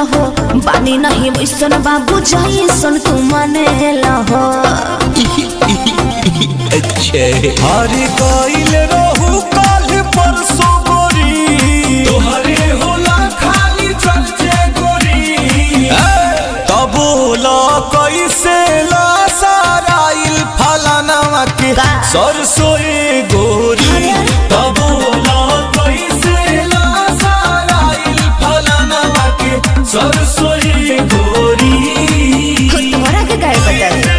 हो बानी नहीं वैसन बाबू जैसन तू मानेला हो अच्छे हरे गइल रहू काल परसों गोरी तोहरे होला खाली चर्चे गोरी तबोला कैसे ला साराइल फलाना के का? सरसोए गोरी तबोला कैसे ला साराइल फलाना के सरसोई गोरी तुम्हारा के गाय बता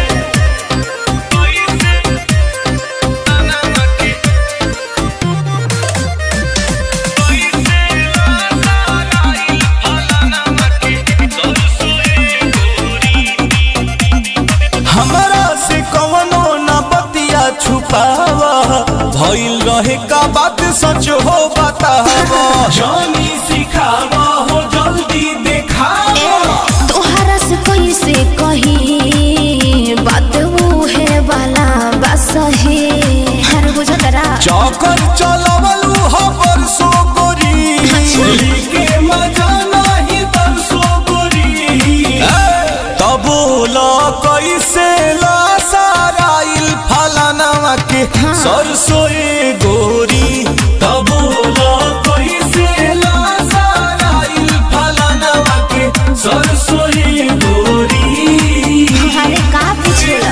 हमरा से कवनो न बतिया छुपावा भइल रहे का बात सच हो बतावा जानी सिखावा हो जल्दी दिखावा तोहरा से कैसे कही बात वो है वाला बस है हर बुझतरा चौकर चलवलू हो परसों गोरी के मजा नहीं तरसो गोरी तबोला कैसे ला साराइल फलाना के हाँ। सरसोए गोरी तबोला कैसे ला साराइल फलाना के सरसोई गोरी अरे का पूछेला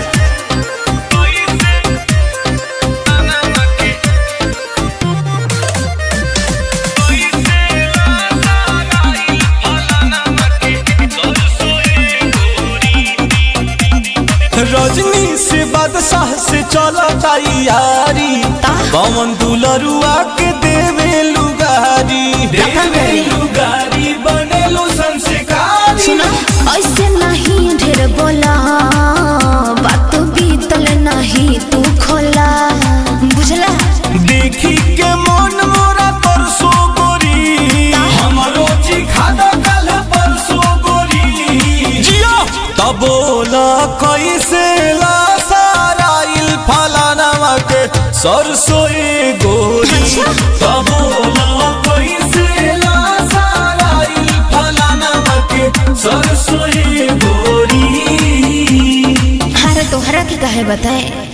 रजनी से बादशाह से चला तैयारी पवन दुलरुआ के देवे लुगारी देवेलु गारी बनेलु संस्कारी सुना ऐसे नहीं ढेर बोला बात बीतल नहीं तू खोला बुझला देखी के मन मोरा तरसो गोरी हमरो चिखादा कल परसो गोरी जियो तबोला कैसे ला साराइल फलाना के सरसोए गोरी अच्छा। तबोला कैसे ला साराइल फलाना के सरसोई गोरी अरे तोहरा के कहे बताए